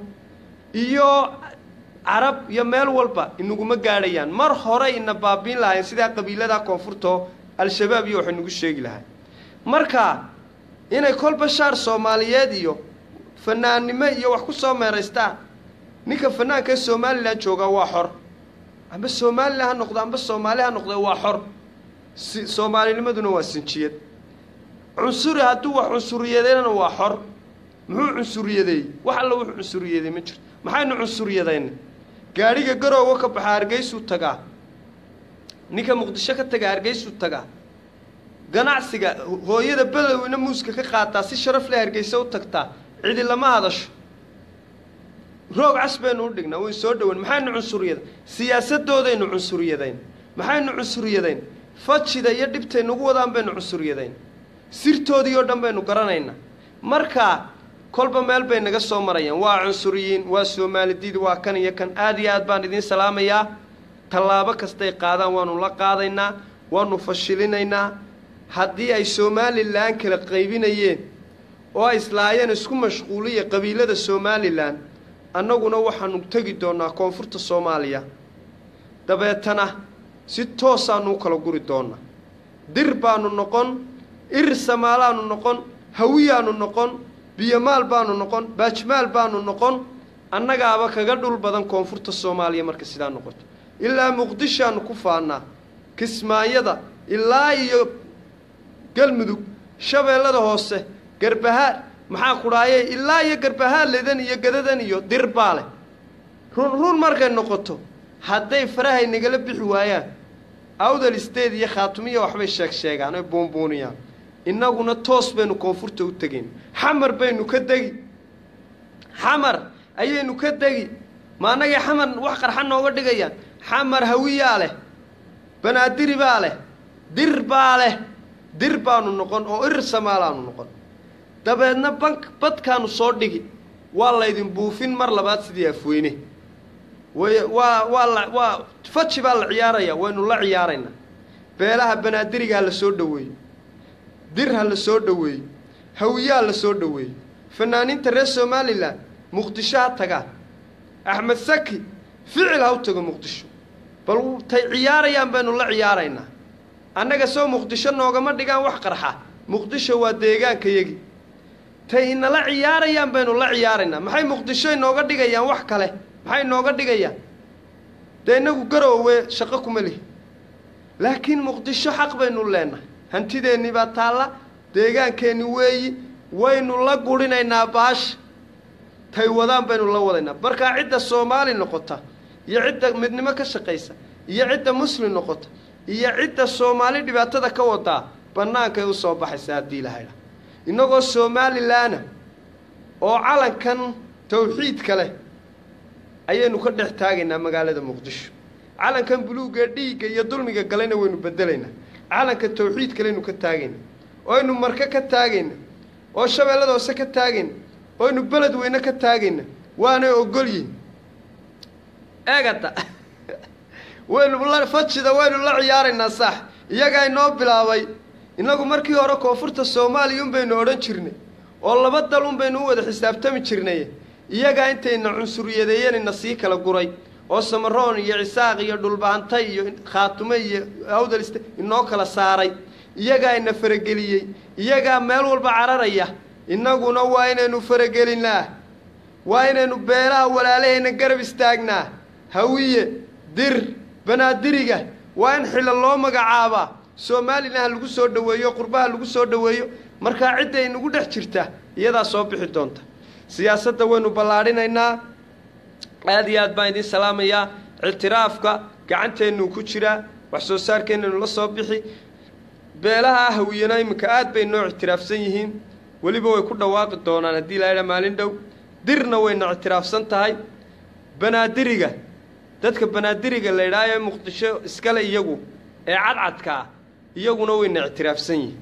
iyo carab iyo meel walba inaguma gaadhayaan mar hore ina baabiin lahayn sidaa qabiiladaa koonfurtoo al-shabaab iyo waxay nagu sheegi lahay marka inay kolba shaar soomaaliyeed iyo fanaannimo iyo wax ku soo meeraystaan ninka fanaanka ee somalilan joogaa waa xor amba somalilan ha noqdo amba soomaali ha noqdo waa xor si soomaalinimaduna waa sinjiyad cunsuri hadduu wax cunsuriyadeynana waa xor muxuu cunsuriyadeeyey wax alla wuxuu cunsuriyaday ma jirto maxaynu cunsuriyadayna gaadhiga garoowa ka baxa hargeysuu tagaa ninka muqdisho ka taga hargeysuu tagaa ganacsiga hooyada bedowina muuska ka qaataa si sharaf leh hargeysa u tagtaa cidi lama hadasho roog cas baynu u dhignaa way soo dhowan maxaynu cunsuriyada siyaasadoodaynu cunsuriyadayn maxaynu cunsuriyadayn fajida iyo dhibtay nagu wadaan baynu cunsuriyadayn sirtoodii oo dhan baynu garanaynaa markaa kolba meel bay naga soo marayaan waa cunsuriyiin waa soomaalidid waa kan iyo kan aad iyo aad baan idiin salaamayaa tallaabo kastay qaadaan waanu la qaadaynaa waanu fashilinaynaa haddii ay somalilan kala qaybinayeen oo ay islaayeen isku mashquuliya qabiilada somalilan annaguna waxaanu tegi doonnaa koonfurta soomaaliya dabeetana si toosaanu u kala guri doonnaa dir baanu noqon ir samaalaanu noqon hawiyaanu noqon biyomaal baanu noqon baajmaal baanu noqon annagaaba kaga dhul badan koonfurta soomaaliya marka sidaa noqoto ilaa muqdishoaanu ku faannaa kismaayada ilaa iyo galmudug shabeellada hoose garbahaar maxaa kudhaaye ilaa iyo garbahaarledan iyo gadadan iyo dirbaale run run markay noqoto hadday farahay nagala bixi waayaan awdal state iyo khaatumiya waxbay sheeg sheegaan oy buunbuuniyaan innaguna toos baynu koonfurta u tegayn xamar baynu ka degi xamar ayaynu ka degi ma annagay xamar wax qarxa nooga dhigayaan xamar hawiyaa leh banaadiri baa leh dir baa leh dir baanu noqon oo irir samaalaanu noqon dabeedna bank badkaanu soo dhigi waa laydin buufin mar labaad sidii afweyne way waa waa la waa faji baa la ciyaaraya waynu la ciyaaraynaa beelaha banaadiriga ha la soo dhoweeyo dir ha la soo dhoweeyo hawiyaa la soo dhoweeyo fanaaniinta reer somalilan muqdisho ha tagaan axmed saki ficil ha u tago muqdisho bal tay ciyaarayaan baynu la ciyaaraynaa annaga soo muqdisho noogama dhigaan wax qarxa muqdisho waa deegaankayagi tay inala ciyaarayaan baynu la ciyaaraynaa maxay muqdisho inooga dhigayaan wax kale maxay inooga dhigayaan dee innagu garoowe shaqo kuma lihi laakiin muqdisho xaq baynu leenahay hantideennii baa taalla deegaankeenni weeyi waynu la gurinaynaa baasha tay wadaan baynu la wadaynaa markaa cidda soomaali noqota iyo cidda midnimo ka shaqaysa iyo cidda muslim noqota iyo cidda soomaali dhibaatada ka wadaa bannaankay u soo baxaysa haddii ilahaydha innagoo somalilaana oo calankan tawxiidka leh ayaynu ka dhex taagaynaa magaalada muqdisho calankan buluugga dhiigga iyo dulmiga galayna waynu bedelaynaa calanka tawxiidka leynu ka taagayna oynu marka ka taagayna oo shabeellada hoose ka taagayna oynu beled weyne ka taagayna waanay ogolyihin eegata waynu la fajida waynu la ciyaaraynaa saax iyagaa inoo bilaabay innagu markii hore koonfurta soomaaliya un baynu odhan jirnay oo laba dal un baynu u wada xisaabtami jirnay iyagaa intayna cunsuriyadeeyanina sii kala guray oo samaroon iyo cisaaq iyo dhulbaantay iyo khaatume iyo awdaliste inoo kala saaray iyagaa ina farageliyey iyagaa meel walba cararaya innaguna waa inaynu faragelinaa waa inaynu beelaha walaalahayna garab istaagnaa hawiye dir banaadiriga waa in xilla loo magacaabaa soomaalina ha lagu soo dhoweeyo qurbaha lagu soo dhoweeyo markaa cidda inagu dhex jirta iyadaa soo bixi doonta siyaasadda waynu ballaadhinaynaa aada iyo aad baan idiin salaamayaa ictiraafka gacanteennuu ku jiraa wax soo saarkeennanu la soo bixi beelaha hawiyana iminka aad bay noo ictiraafsan yihiin weliba way ku dhawaaqi doonaan haddii laydha maalin dhow dirna wayna ictiraafsan tahay banaadiriga dadka banaadiriga la ydhaha ee muqdisho iskale iyagu ee cadcadka ah iyaguna wayna ictiraafsan yihiin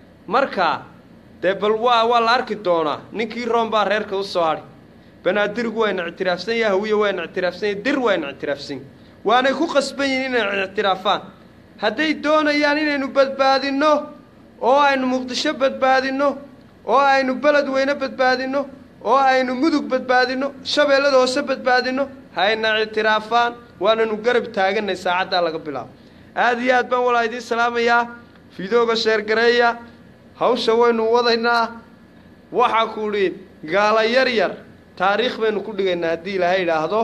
marka dee bal waa waa la arki doonaa ninkii room baa reerka u soo hadhi banaadirigu wayna ictiraafsan yahay hawiye wayna ictiraafsan yahay dir wayna ictiraafsan yahay waanay ku qasban yihiin inay ictiraafaan hadday doonayaan inaynu badbaadinno oo aynu muqdisho badbaadinno oo aynu beled weyne badbaadinno oo aynu mudug badbaadinno shabeellada hoose badbaadinno hayna ictiraafaan waananu garab taaganay saacaddaa laga bilaabo aada iyo aad baan walaa idiin salaamayaa fidooga sheergareeya hawsha waynu wadaynaa waxaa ku idhi gaala yar yar taariikh baynu ku dhigaynaa haddii ilaahay idhaahdo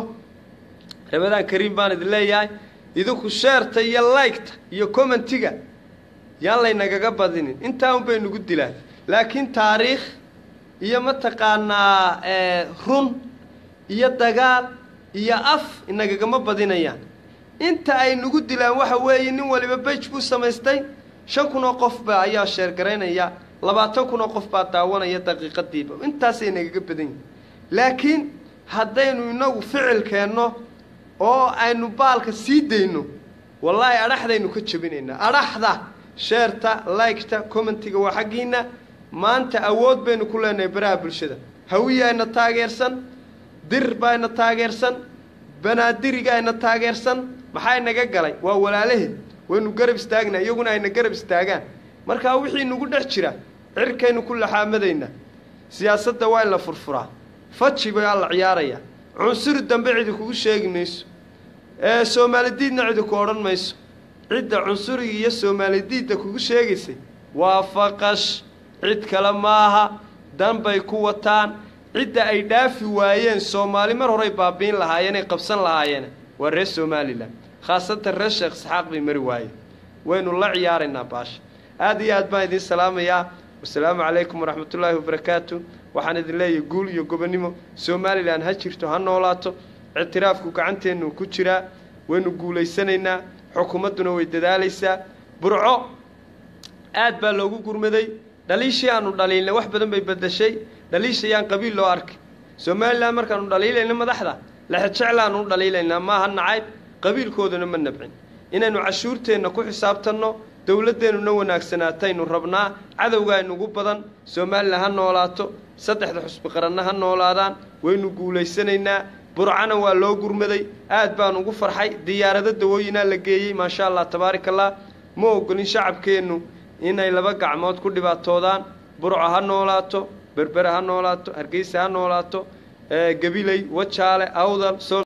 ramadaan kariim baan idin leeyahay idinku sheerta iyo laygta iyo commentiga yaan laynagaga badinin intaa un bay nagu dilaan laakiin taariikh iyo mataqaanaa run iyo dagaal iyo af inagagama badinayaan inta ay nagu dilaan waxa weeye nin waliba bej buu samaystay shan kun oo qof baa ayaa sheergaraynaya labaatan kun oo qof baa daawanaya daqiiqadiiba intaasay nagaga badan yihin laakiin haddaynu inagu ficil keenno oo aynu baalka sii dayno wallaahi adhaxdaynu ka jebinaynaa adhaxda sheerta laygta commentiga waa xaggiinna maanta awood baynu ku leenahay baraha bulshada hawiyaayna taageersan dir baayna taageersan banaadiriga ayna taageersan maxaa naga galay waa walaalaheed waynu garab istaagnaa iyaguna ayna garab istaagaan markaa wixii nagu dhex jira cirkaynu ku laxaamadaynaa siyaasadda waa in la furfuraa faji baa la ciyaarayaa cunsuri dambe cidi kugu sheegi mayso ee soomaalidiidna cidi ku odhan mayso cidda cunsuriga iyo soomaalidiidda kugu sheegaysay waa faqash cid kale maaha danbay ku wataan cidda ay dhaafi waayeen soomaali mar horay baabiin lahaayeenay qabsan lahaayeen waa reer somalilan khaasatan reer sheekh isxaaq bay mari waayeen waynu la ciyaaraynaa baasha aada iyo aad baan idiin salaamayaa wasalaamu calaykum waraxmatullaahi wabarakaatu waxaan idin leeyahay guul iyo gobonnimo somalilan ha jirto ha noolaato ictiraafku gacanteennu ku jiraa waynu guulaysanaynaa xukuumadduna way dadaalaysaa burco aad baa loogu gurmaday dhaliishii aanu dhaliilnay wax badan bay bedashay dhaliishayaan qabiil loo arkay somalilan markaanu dhaliilayna madaxda lexejeclaanu u dhaliilaynaa maaha nacayb qabiilkooduna ma nabcin inaynu cashuurteenna ku xisaabtanno dowladdeennuna wanaagsanaataynu rabnaa cadowgaa inugu badan somalilan ha noolaato saddexda xusbi qaranna ha noolaadaan waynu guulaysanaynaa burcana waa loo gurmaday aad baan ugu farxay diyaarado dawooyinaa la geeyey maasha allah tabaaraka allah ma ogolin shacabkeennu inay laba gacmood ku dhibaatoodaan burco ha noolaato berbere ha noolaato hargeysa ha noolaato gabiley wajaale awdal